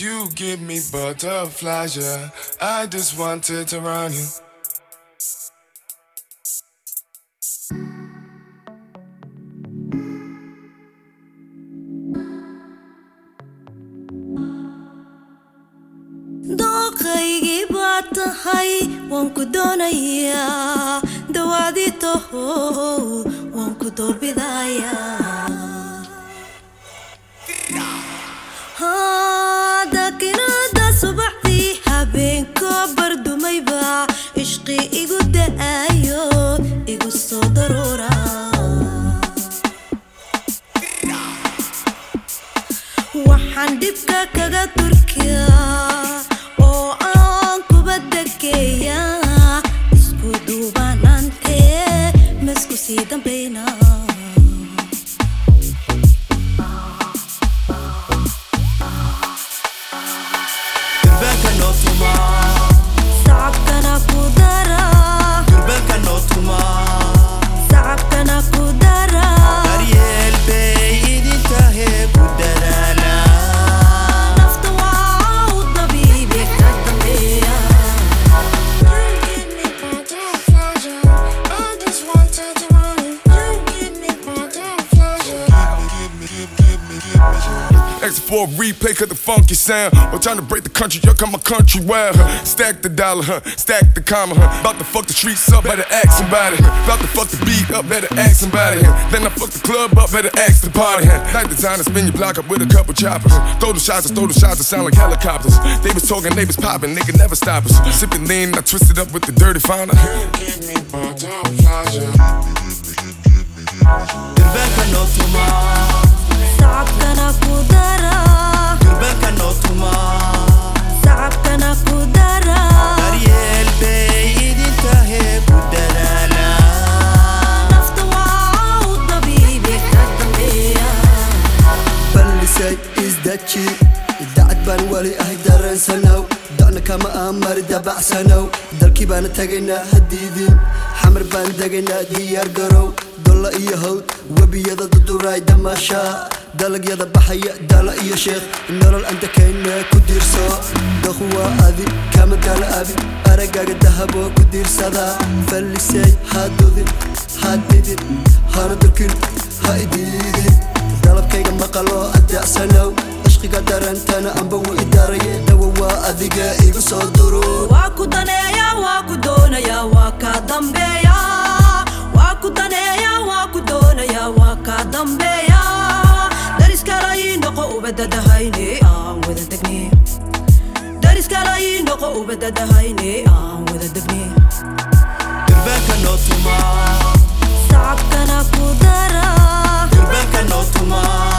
You give me butterflies, yeah. I just wanted to run you. dooqaygii baad tahay waan ku doonayaa dawaadii taho waan ku doorbidayaa dakinada subaxdii habeenko bardumayba ishqi igu da'ayo igu soo daruura waxaan dhibka kaga turkiyaa oo aan kuba degeeyaa isku duubanaantee masku sii dambayna durbaanka noo tuma sacabkana ku dara durbaanka noo tuma sacabkana ku dara daryeel bay idin tahe ku dadaala nafta waa u dabiibi ka dambeeya Extra for a replay, cut the funky sound. We're trying to break the country, yuck on my country well, huh? Stack the dollar, huh? Stack the comma, huh? About to fuck the streets up, better ask somebody. Huh? About to fuck the beat up, better ask somebody. Huh? Then I fuck the club up, better ask the party. Huh? Night the time to spin your block up with a couple choppers. Huh? Throw the shots, throw the shots, that sound like helicopters. They was talking, they was popping, nigga never stop us. Sipping lean, I twisted up with the dirty fauna. Give me butterflies, yeah. durbaanka noo tuma sacabkana ku dara durbaanka noo tuma sacabkana ku dara daryeel bay idin tahe ku dadaala nafta waa u dabiibi ka dambeeya ballisay isdaji dacad baan weli ahay dareensanow docna kama aamari dabacsanow dalkii baana tagaynaa hadiidin xamar baan degaynaa diyaar garow dolla iyo hawd webiyada duduraay damaashaa dalagyada baxaya dala iyo sheekh nolol aan dekayna ku diirso daku waa adi kama dala abi aragaaga dahaboo ku diirsada fallisay hadudin hadidin hana durkin ha idiidin dalabkayga maqaloo adeecsanow ishqiga darantana amba wuu idaaraye dhawo waa adiga igu soo duro waa ku daneeya waa ku doonaya waa ka dambeeya waa ku daneeya waa ku doonaya waa ka dambeeya dariskalayi noqo ubadadahayne aan wada degne dariskalayi noqo ubadadahayne aan wada degne durbaanka noo tuma sacabkana ku dara durbaanka noo tuma